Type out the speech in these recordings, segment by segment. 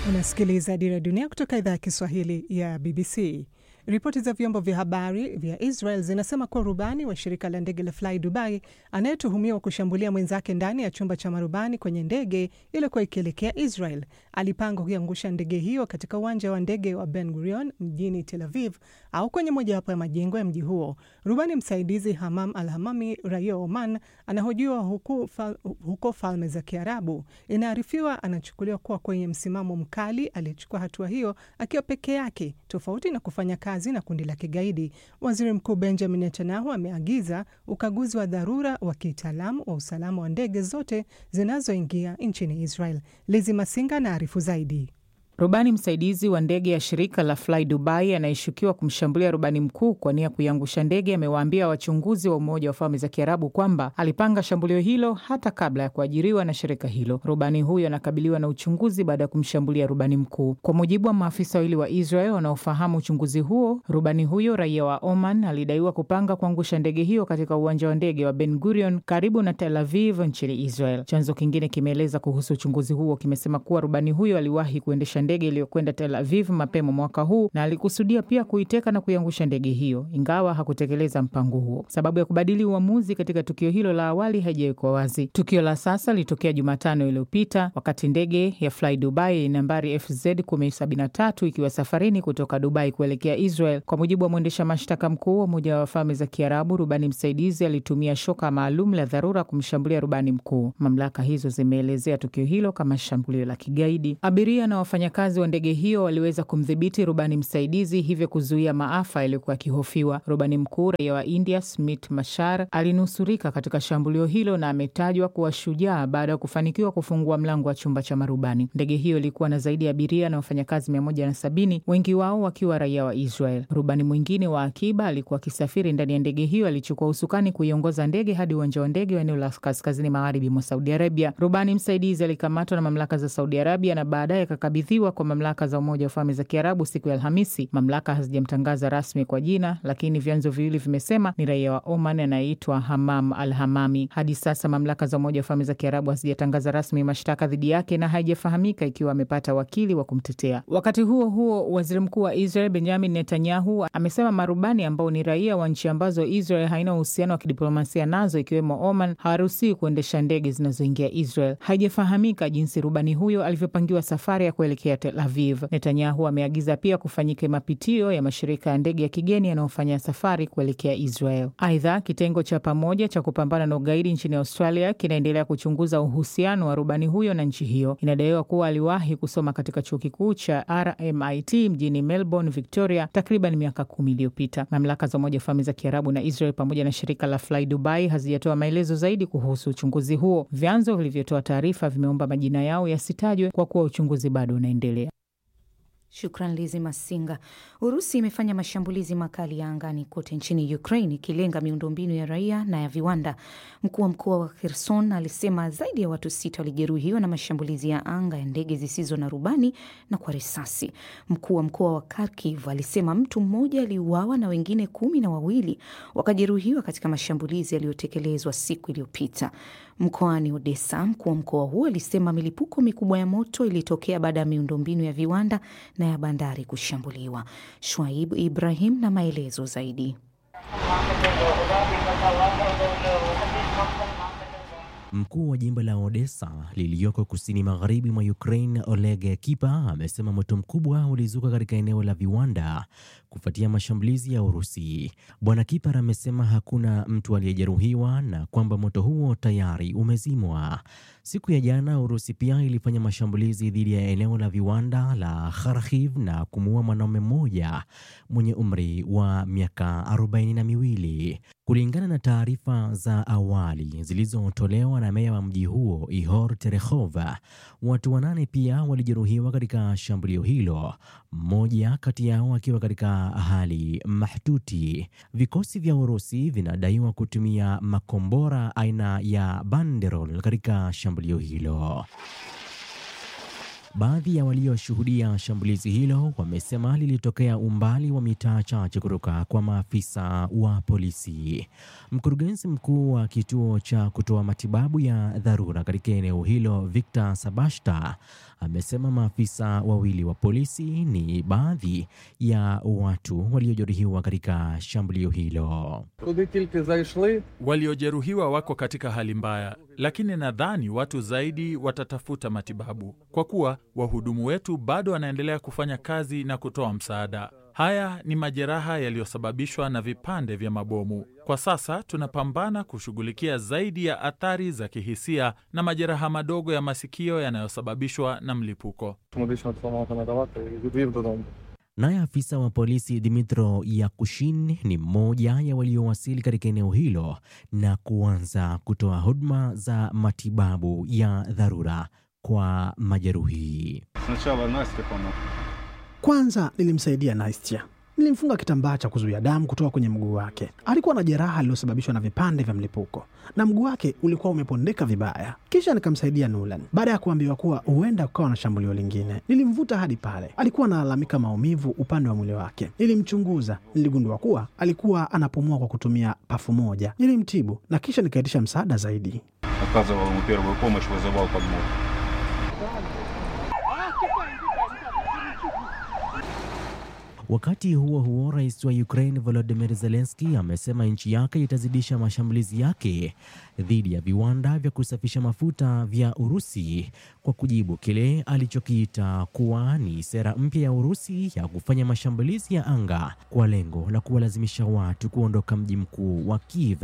Unasikiliza Dira Dunia kutoka idhaa ya Kiswahili ya BBC. Ripoti za vyombo vya habari vya Israel zinasema kuwa rubani wa shirika la ndege la Fly Dubai anayetuhumiwa kushambulia mwenzake ndani ya chumba cha marubani kwenye ndege iliyokuwa ikielekea Israel alipanga kuiangusha ndege hiyo katika uwanja wa ndege wa Ben Gurion mjini Tel Aviv au kwenye mojawapo ya majengo ya mji huo. Rubani msaidizi Hamam Al Hamami, raia wa Oman, anahojiwa huko, fal, huko Falme za Kiarabu. Inaarifiwa anachukuliwa kuwa kwenye msimamo mkali aliyechukua hatua hiyo akiwa peke yake, tofauti na kufanya kazi na kundi la kigaidi. Waziri Mkuu Benjamin Netanyahu ameagiza ukaguzi wa dharura wa kitaalamu wa usalama wa ndege zote zinazoingia nchini Israel. Lizi Masinga na arifu zaidi. Rubani msaidizi wa ndege ya shirika la Fly Dubai anayeshukiwa kumshambulia rubani mkuu kwa nia kuiangusha ndege amewaambia wachunguzi wa Umoja wa Falme za Kiarabu kwamba alipanga shambulio hilo hata kabla ya kuajiriwa na shirika hilo. Rubani huyo anakabiliwa na uchunguzi baada ya kumshambulia rubani mkuu. Kwa mujibu wa maafisa wawili wa Israel wanaofahamu uchunguzi huo, rubani huyo raia wa Oman alidaiwa kupanga kuangusha ndege hiyo katika uwanja wa ndege wa Ben Gurion karibu na Tel Aviv nchini Israel. Chanzo kingine kimeeleza kuhusu uchunguzi huo, kimesema kuwa rubani huyo aliwahi kuendesha ndege iliyokwenda Tel Aviv mapema mwaka huu na alikusudia pia kuiteka na kuiangusha ndege hiyo, ingawa hakutekeleza mpango huo. Sababu ya kubadili uamuzi katika tukio hilo la awali haijawekwa wazi. Tukio la sasa lilitokea Jumatano iliyopita wakati ndege ya Fly Dubai nambari FZ 1073 ikiwa safarini kutoka Dubai kuelekea Israel. Kwa mujibu wa mwendesha mashtaka mkuu wa Umoja wa Falme za Kiarabu, rubani msaidizi alitumia shoka maalum la dharura kumshambulia rubani mkuu. Mamlaka hizo zimeelezea tukio hilo kama shambulio la kigaidi. Abiria na wafanya kazi wa ndege hiyo waliweza kumdhibiti rubani msaidizi, hivyo kuzuia maafa yaliyokuwa yakihofiwa. Rubani mkuu raia wa India Smit Mashar alinusurika katika shambulio hilo na ametajwa kuwa shujaa baada ya kufanikiwa kufungua mlango wa chumba cha marubani. Ndege hiyo ilikuwa na zaidi ya abiria na wafanyakazi mia moja na sabini, wengi wao wakiwa raia wa Israel. Rubani mwingine wa akiba alikuwa akisafiri ndani ya ndege hiyo, alichukua usukani kuiongoza ndege hadi uwanja wa ndege wa eneo la kaskazini magharibi mwa Saudi Arabia. Rubani msaidizi alikamatwa na mamlaka za Saudi Arabia na baadaye akakabidhiwa kwa mamlaka za Umoja wa Falme za Kiarabu siku ya Alhamisi. Mamlaka hazijamtangaza rasmi kwa jina, lakini vyanzo viwili vimesema ni raia wa Oman anayeitwa Hamam Al Hamami. Hadi sasa mamlaka za Umoja wa Falme za Kiarabu hazijatangaza rasmi mashtaka dhidi yake na haijafahamika ikiwa amepata wakili wa kumtetea. Wakati huo huo, waziri mkuu wa Israel Benjamin Netanyahu amesema marubani ambao ni raia wa nchi ambazo Israel haina uhusiano wa kidiplomasia nazo ikiwemo Oman hawaruhusiwi kuendesha ndege zinazoingia Israel. Haijafahamika jinsi rubani huyo alivyopangiwa safari ya kuelekea Tel Aviv. Netanyahu ameagiza pia kufanyika mapitio ya mashirika ya ndege ya kigeni yanayofanya safari kuelekea Israel. Aidha, kitengo cha pamoja cha kupambana na ugaidi nchini Australia kinaendelea kuchunguza uhusiano wa rubani huyo na nchi hiyo. Inadaiwa kuwa aliwahi kusoma katika chuo kikuu cha RMIT mjini Melbourne, Victoria, takriban miaka kumi iliyopita. Mamlaka za Umoja wa Falme za Kiarabu na Israel pamoja na shirika la Fly Dubai hazijatoa maelezo zaidi kuhusu uchunguzi huo. Vyanzo vilivyotoa taarifa vimeomba majina yao yasitajwe kwa kuwa uchunguzi bado unaendelea. Shukran Lizi Masinga. Urusi imefanya mashambulizi makali ya angani kote nchini Ukraine ikilenga miundombinu ya raia na ya viwanda. Mkuu wa mkoa wa Kherson alisema zaidi ya watu sita walijeruhiwa na mashambulizi ya anga ya ndege zisizo na rubani na kwa risasi. Mkuu wa mkoa wa Kharkiv alisema mtu mmoja aliuawa na wengine kumi na wawili wakajeruhiwa katika mashambulizi yaliyotekelezwa siku iliyopita. Mkoani Odessa, mkuu wa mkoa huo alisema milipuko mikubwa ya moto ilitokea baada ya miundombinu ya viwanda na ya bandari kushambuliwa. Shwaib Ibrahim na maelezo zaidi. Mkuu wa jimbo la Odessa lililoko kusini magharibi mwa Ukraine, Oleg Kipa, amesema moto mkubwa ulizuka katika eneo la viwanda kufuatia mashambulizi ya Urusi. Bwana Kipa amesema hakuna mtu aliyejeruhiwa na kwamba moto huo tayari umezimwa. Siku ya jana, Urusi pia ilifanya mashambulizi dhidi ya eneo la viwanda la Kharkiv na kumuua mwanaume mmoja mwenye umri wa miaka arobaini na miwili. Kulingana na taarifa za awali zilizotolewa na meya wa mji huo Ihor Terehova, watu wanane pia walijeruhiwa katika shambulio hilo, mmoja kati yao akiwa katika hali mahututi. Vikosi vya Urusi vinadaiwa kutumia makombora aina ya Banderol katika shambulio hilo. Baadhi ya walioshuhudia shambulizi hilo wamesema lilitokea umbali wa mitaa chache kutoka kwa maafisa wa polisi. Mkurugenzi mkuu wa kituo cha kutoa matibabu ya dharura katika eneo hilo, Victor Sabashta, amesema maafisa wawili wa polisi ni baadhi ya watu waliojeruhiwa katika shambulio hilo. Waliojeruhiwa wako katika hali mbaya, lakini nadhani watu zaidi watatafuta matibabu kwa kuwa wahudumu wetu bado wanaendelea kufanya kazi na kutoa msaada. Haya ni majeraha yaliyosababishwa na vipande vya mabomu. Kwa sasa tunapambana kushughulikia zaidi ya athari za kihisia na majeraha madogo ya masikio yanayosababishwa na mlipuko. Naye afisa wa polisi Dimitro Yakushin ni mmoja ya waliowasili katika eneo hilo na kuanza kutoa huduma za matibabu ya dharura kwa majeruhi. Kwanza nilimsaidia Nastia, nilimfunga kitambaa cha kuzuia damu kutoka kwenye mguu wake. Alikuwa na jeraha lililosababishwa na vipande vya mlipuko na mguu wake ulikuwa umepondeka vibaya. Kisha nikamsaidia Nulan baada ya kuambiwa kuwa huenda kukawa na shambulio lingine. Nilimvuta hadi pale, alikuwa analalamika maumivu upande wa mwili wake. Nilimchunguza, niligundua kuwa alikuwa anapumua kwa kutumia pafu moja. Nilimtibu na kisha nikaitisha msaada zaidi. Wakati huo huo, rais wa Ukraine Volodymyr Zelensky amesema nchi yake itazidisha mashambulizi yake dhidi ya viwanda vya kusafisha mafuta vya Urusi kwa kujibu kile alichokiita kuwa ni sera mpya ya Urusi ya kufanya mashambulizi ya anga kwa lengo la kuwalazimisha watu kuondoka mji mkuu wa Kiev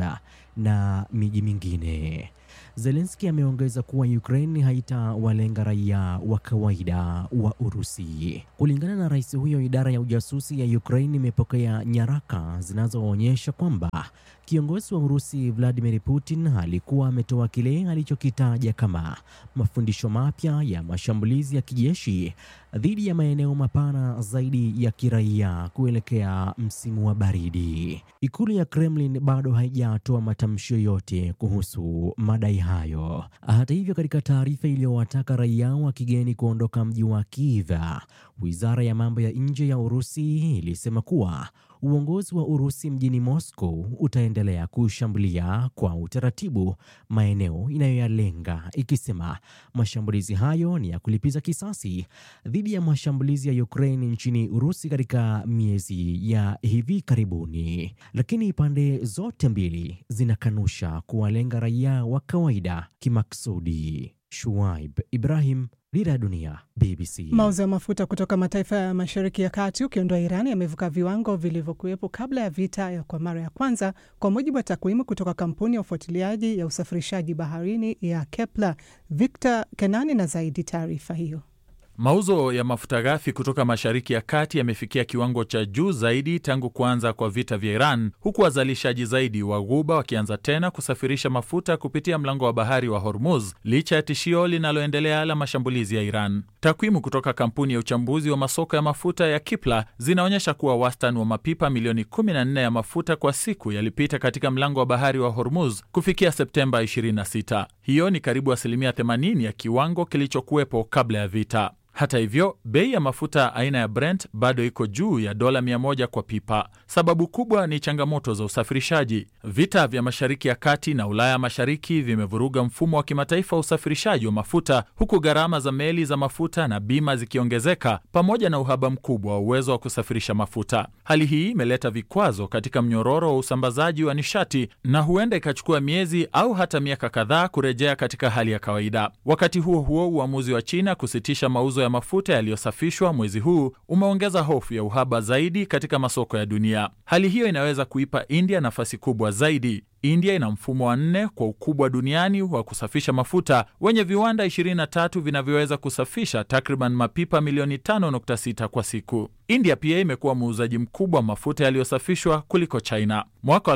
na miji mingine. Zelensky ameongeza kuwa Ukraine haitawalenga raia wa kawaida wa Urusi. Kulingana na rais huyo, idara ya ujasusi ya Ukraine imepokea nyaraka zinazoonyesha kwamba kiongozi wa Urusi Vladimir Putin alikuwa ametoa kile alichokitaja kama mafundisho mapya ya mashambulizi ya kijeshi dhidi ya maeneo mapana zaidi ya kiraia kuelekea msimu wa baridi. Ikulu ya Kremlin bado haijatoa matamshi yoyote kuhusu madai hayo. Hata hivyo, katika taarifa iliyowataka raia wa kigeni kuondoka mji wa Kiev, wizara ya mambo ya nje ya Urusi ilisema kuwa uongozi wa Urusi mjini Moscow utaendelea kushambulia kwa utaratibu maeneo inayoyalenga, ikisema mashambulizi hayo ni ya kulipiza kisasi dhidi ya mashambulizi ya Ukraine nchini Urusi katika miezi ya hivi karibuni. Lakini pande zote mbili zinakanusha kuwalenga raia wa kawaida kimaksudi. Shuaib Ibrahim, Dira ya Dunia, BBC. Mauzo ya mafuta kutoka mataifa ya Mashariki ya Kati ukiondoa Iran yamevuka viwango vilivyokuwepo kabla ya vita ya kwa mara ya kwanza, kwa mujibu wa takwimu kutoka kampuni ya ufuatiliaji ya usafirishaji baharini ya Kepler. Victor Kenani na zaidi taarifa hiyo. Mauzo ya mafuta ghafi kutoka Mashariki ya Kati yamefikia kiwango cha juu zaidi tangu kuanza kwa vita vya Iran, huku wazalishaji zaidi wa Ghuba wakianza tena kusafirisha mafuta kupitia mlango wa bahari wa Hormuz licha ya tishio linaloendelea la mashambulizi ya Iran. Takwimu kutoka kampuni ya uchambuzi wa masoko ya mafuta ya Kipla zinaonyesha kuwa wastani wa mapipa milioni 14 ya mafuta kwa siku yalipita katika mlango wa bahari wa Hormuz kufikia Septemba 26. Hiyo ni karibu asilimia 80 ya kiwango kilichokuwepo kabla ya vita. Hata hivyo, bei ya mafuta aina ya Brent bado iko juu ya dola 100 kwa pipa. Sababu kubwa ni changamoto za usafirishaji. Vita vya Mashariki ya Kati na Ulaya Mashariki vimevuruga mfumo wa kimataifa wa usafirishaji wa mafuta, huku gharama za meli za mafuta na bima zikiongezeka, pamoja na uhaba mkubwa wa uwezo wa kusafirisha mafuta. Hali hii imeleta vikwazo katika mnyororo wa usambazaji wa nishati na huenda ikachukua miezi au hata miaka kadhaa kurejea katika hali ya kawaida. Wakati huo huo, uamuzi wa China kusitisha mauzo ya mafuta yaliyosafishwa mwezi huu umeongeza hofu ya uhaba zaidi katika masoko ya dunia. Hali hiyo inaweza kuipa India nafasi kubwa zaidi. India ina mfumo wa nne kwa ukubwa duniani wa kusafisha mafuta wenye viwanda 23 vinavyoweza kusafisha takriban mapipa milioni 5.6 kwa siku. India pia imekuwa muuzaji mkubwa wa mafuta yaliyosafishwa kuliko China. Mwaka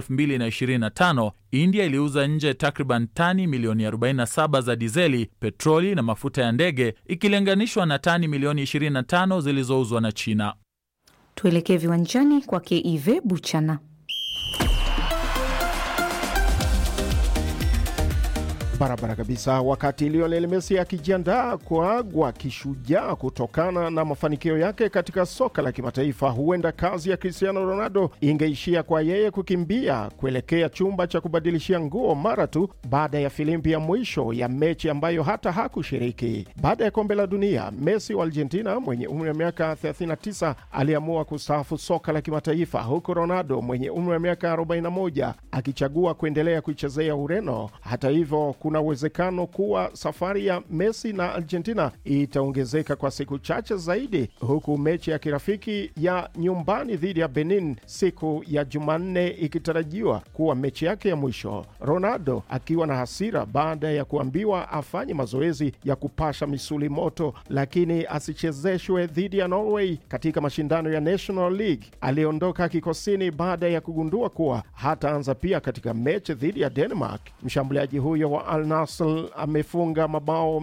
2025 India iliuza nje takriban tani milioni 47 za dizeli, petroli na mafuta ya ndege ikilinganishwa na tani milioni 25 zilizouzwa na China. Tuelekee viwanjani kwake Ive Buchana. Barabara kabisa. Wakati Lionel Messi akijiandaa kuagwa kishujaa kutokana na mafanikio yake katika soka la kimataifa, huenda kazi ya Cristiano Ronaldo ingeishia kwa yeye kukimbia kuelekea chumba cha kubadilishia nguo mara tu baada ya filimbi ya mwisho ya mechi ambayo hata hakushiriki. Baada ya kombe la dunia, Messi wa Argentina mwenye umri wa miaka 39 aliamua kustaafu soka la kimataifa, huku Ronaldo mwenye umri wa miaka 41 akichagua kuendelea kuichezea Ureno. Hata hivyo kuna uwezekano kuwa safari ya Messi na Argentina itaongezeka kwa siku chache zaidi, huku mechi ya kirafiki ya nyumbani dhidi ya Benin siku ya Jumanne ikitarajiwa kuwa mechi yake ya mwisho. Ronaldo akiwa na hasira baada ya kuambiwa afanye mazoezi ya kupasha misuli moto, lakini asichezeshwe dhidi ya Norway katika mashindano ya National League. Aliondoka kikosini baada ya kugundua kuwa hataanza pia katika mechi dhidi ya Denmark. Mshambuliaji huyo wa Al Nassr amefunga mabao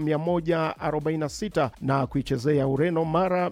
146 na kuichezea Ureno mara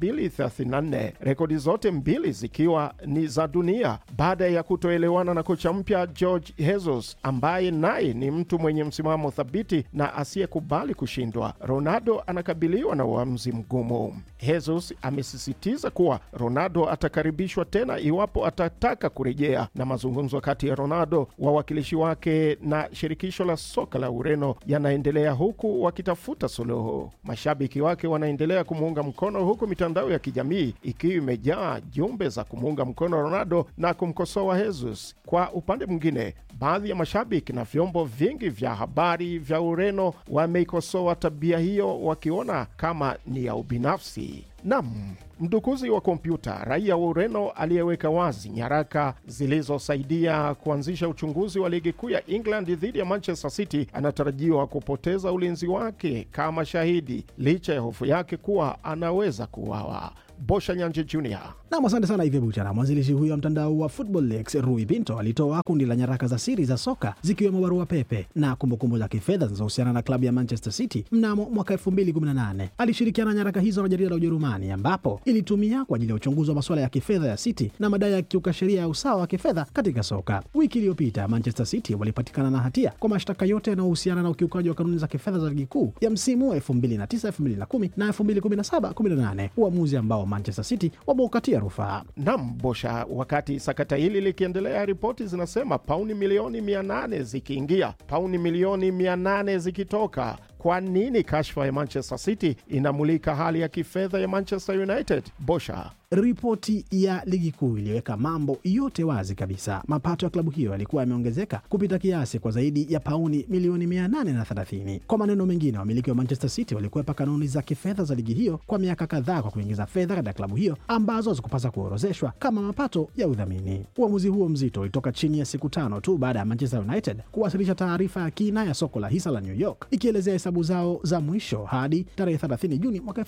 234, rekodi zote mbili zikiwa ni za dunia, baada ya kutoelewana na kocha mpya George Jesus ambaye naye ni mtu mwenye msimamo thabiti na asiyekubali kushindwa. Ronaldo anakabiliwa na uamuzi mgumu. Jesus amesisitiza kuwa Ronaldo atakaribishwa tena iwapo atataka kurejea, na mazungumzo kati ya Ronaldo, wawakilishi wake na shirikisho la soka la Ureno yanaendelea huku wakitafuta suluhu. Mashabiki wake wanaendelea kumuunga mkono, huku mitandao ya kijamii ikiwa imejaa jumbe za kumuunga mkono Ronaldo na kumkosoa Jesus. Kwa upande mwingine, baadhi ya mashabiki na vyombo vingi vya habari vya Ureno wameikosoa tabia hiyo, wakiona kama ni ya ubinafsi. Nam mdukuzi wa kompyuta raia wa Ureno aliyeweka wazi nyaraka zilizosaidia kuanzisha uchunguzi wa ligi kuu ya England dhidi ya Manchester City anatarajiwa kupoteza ulinzi wake kama shahidi licha ya hofu yake kuwa anaweza kuuawa. Bosha Nyanje Jr. Nam, asante sana Ivy Buchana. Mwanzilishi huyo wa mtandao wa Football Leaks Rui Pinto alitoa kundi la nyaraka za siri za soka zikiwemo barua pepe na kumbukumbu za kifedha zinazohusiana na klabu ya Manchester City mnamo mwaka 2018. Alishirikiana na nyaraka hizo na jarida la Ujerumani ambapo ilitumia kwa ajili ya uchunguzi wa masuala ya kifedha ya City na madai ya kiuka sheria ya usawa wa kifedha katika soka. Wiki iliyopita Manchester City walipatikana na hatia kwa mashtaka yote yanayohusiana na ukiukaji wa kanuni za kifedha za ligi kuu ya msimu wa 2009 2010 na 2017 18, uamuzi ambao Manchester City wameukatia rufaa. Nam Bosha. Wakati sakata hili likiendelea, ripoti zinasema pauni milioni 800 zikiingia, pauni milioni 800 zikitoka. Kwa nini kashfa ya Manchester City inamulika hali ya kifedha ya Manchester United? Bosha. Ripoti ya ligi kuu iliweka mambo yote wazi kabisa. Mapato ya klabu hiyo yalikuwa yameongezeka kupita kiasi kwa zaidi ya pauni milioni 830. Kwa maneno mengine, wamiliki wa Manchester City walikwepa kanuni za kifedha za ligi hiyo kwa miaka kadhaa kwa kuingiza fedha katika klabu hiyo ambazo hazikupasa kuorozeshwa kama mapato ya udhamini. Uamuzi huo mzito ulitoka chini ya siku tano tu baada ya Manchester United kuwasilisha taarifa ya kina ya soko la hisa la New York ikielezea hesabu zao za mwisho hadi tarehe 30 Juni mwaka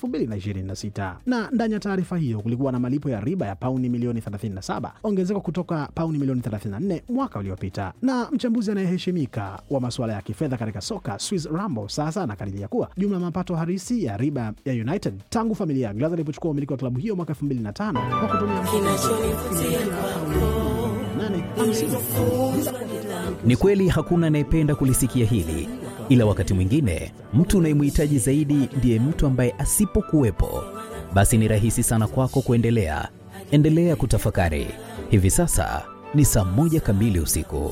2026, na ndani ya taarifa hiyo kulikuwa na malipo ya riba ya pauni milioni 37, ongezeko kutoka pauni milioni 34 mwaka uliopita. Na mchambuzi anayeheshimika wa masuala ya kifedha katika soka Swiss Rambo sasa anakadiria kuwa jumla ya mapato halisi ya riba ya United tangu familia ya Glazer ilipochukua umiliki wa klabu hiyo mwaka 2005 kwa kutumia Ni kweli hakuna anayependa kulisikia hili, ila wakati mwingine mtu unayemhitaji zaidi ndiye mtu ambaye asipokuwepo, basi ni rahisi sana kwako kuendelea. Endelea kutafakari. Hivi sasa ni saa moja kamili usiku.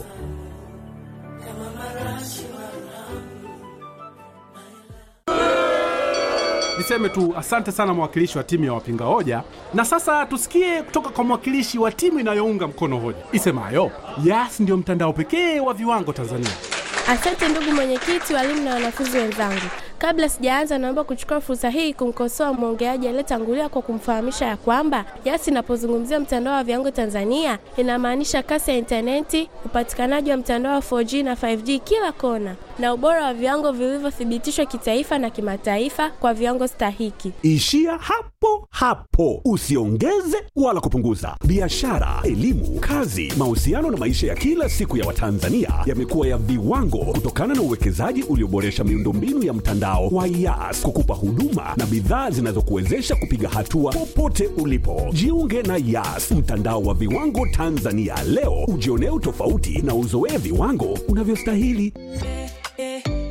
Niseme tu asante sana mwakilishi wa timu ya wapinga hoja, na sasa tusikie kutoka kwa mwakilishi wa timu inayounga mkono hoja isemayo Yas ndiyo mtandao pekee wa viwango Tanzania. Asante ndugu mwenyekiti, walimu na wanafunzi wenzangu. Kabla sijaanza, naomba kuchukua fursa hii kumkosoa mwongeaji aliyetangulia kwa kumfahamisha ya kwamba Yas inapozungumzia mtandao wa viwango Tanzania inamaanisha kasi ya intaneti, upatikanaji wa mtandao wa 4G na 5G kila kona, na ubora wa viwango vilivyothibitishwa kitaifa na kimataifa kwa viwango stahiki. Ishia hapo hapo, usiongeze wala kupunguza. Biashara, elimu, kazi, mahusiano na maisha ya kila siku ya Watanzania yamekuwa ya viwango kutokana na uwekezaji ulioboresha miundombinu ya mtandao wa Yas kukupa huduma na bidhaa zinazokuwezesha kupiga hatua popote ulipo. Jiunge na Yas, mtandao wa viwango Tanzania leo, ujionee utofauti na uzoee viwango unavyostahili.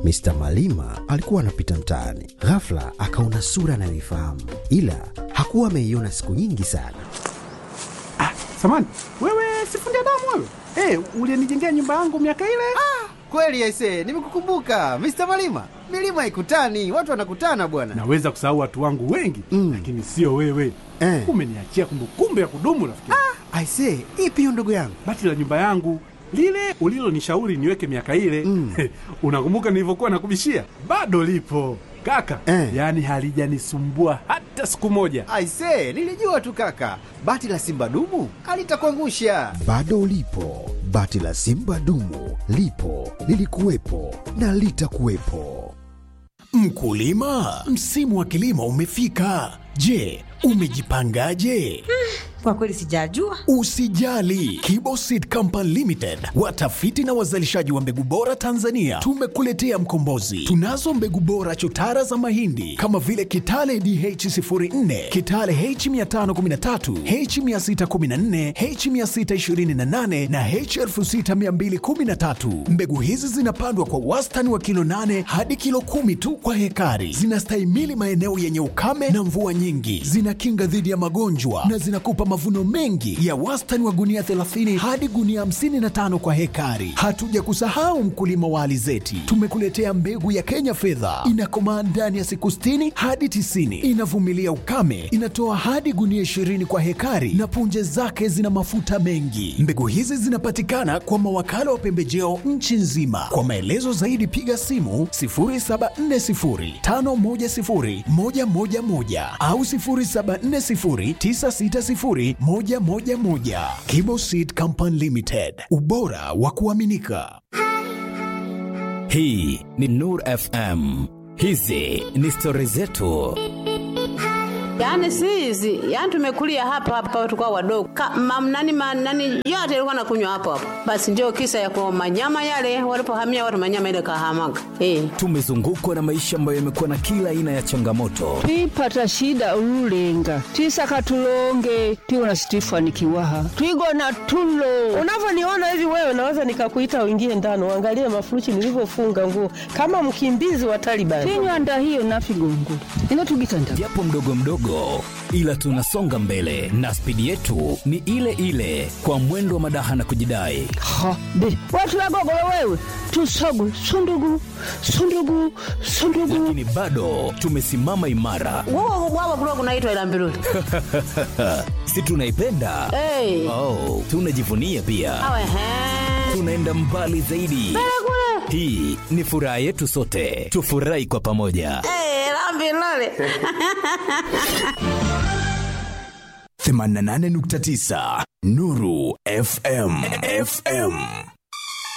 Mr. Malima alikuwa anapita mtaani, ghafla akaona sura anayoifahamu, ila hakuwa ameiona siku nyingi sana. Samani, wewe sifundi damu wewe? Eh, ulinijengea nyumba yangu miaka ile? Kweli aise, nimekukumbuka Mr. Malima. Milima haikutani, watu wanakutana bwana. Naweza kusahau watu wangu wengi mm. lakini sio wewe Eh. Umeniachia kumbukumbu ya kudumu rafiki. Ah, aise, ipi hiyo ndugu yangu? Bati la nyumba yangu lile ulilonishauri niweke miaka ile mm. unakumbuka nilivyokuwa nakubishia? Bado lipo kaka Eh. yaani halijanisumbua hata siku moja. Aise, nilijua tu kaka, bati la simba dumu alitakuangusha. Bado lipo bati la Simba dumu, lipo lilikuwepo na litakuwepo. Mkulima, msimu wa kilimo umefika. Je, umejipangaje? Kwa kweli sijajua. Usijali, Kibo Seed Company Limited, watafiti na wazalishaji wa mbegu bora Tanzania, tumekuletea mkombozi. Tunazo mbegu bora chotara za mahindi kama vile Kitale DH04, Kitale H513, H614, H628 na H6213. Mbegu hizi zinapandwa kwa wastani wa kilo 8 hadi kilo kumi tu kwa hekari. Zinastahimili maeneo yenye ukame na mvua nyingi, zinakinga dhidi ya magonjwa na zinakupa mavuno mengi ya wastani wa gunia 30 hadi gunia 55 kwa hekari. Hatuja kusahau mkulima wa alizeti, tumekuletea mbegu ya Kenya fedha, inakomaa ndani ya siku 60 hadi 90, inavumilia ukame, inatoa hadi gunia 20 kwa hekari na punje zake zina mafuta mengi. Mbegu hizi zinapatikana kwa mawakala wa pembejeo nchi nzima. Kwa maelezo zaidi piga simu 0740510111 au 0740960111. Kibo Seed Company Limited, ubora wa kuaminika. Hii ni Nur FM. Hizi ni stori zetu. Yaani si hizi, yaani tumekulia hapa hapa tukao wadogo. Mamnani manani yote ilikuwa nakunywa hapo hapo. Basi ndio kisa ya kwa manyama yale walipohamia watu manyama ile kahamaga. Eh. Tumezungukwa na maisha ambayo yamekuwa na kila aina ya changamoto, twipata shida ululenga twisaka tulonge twiwona situifanikiwaha twigona tulo unavyoniona hivi wewe naweza nikakuita uingie ndani uangalie mafuruchi nilivyofunga nguo kama mkimbizi wa Taliban tinywanda hiyo nafigongo inotugitanda japo mdogo mdogo, ila tunasonga mbele na spidi yetu ni ile ile, kwa mwendo wa madaha na kujidai. ha be watulagogolo wewe tusogu sundugu sundugu sundugu Lakini bado tumesimama imara, Wao wao kulikuwa kunaitwa ila mbiruli. si tunaipenda? Eh. Oh, tunajivunia pia, Awe he. tunaenda mbali zaidi. Hii ni furaha yetu sote, tufurahi kwa pamoja. Eh, la mbiruli. 88.9 Nuru FM FM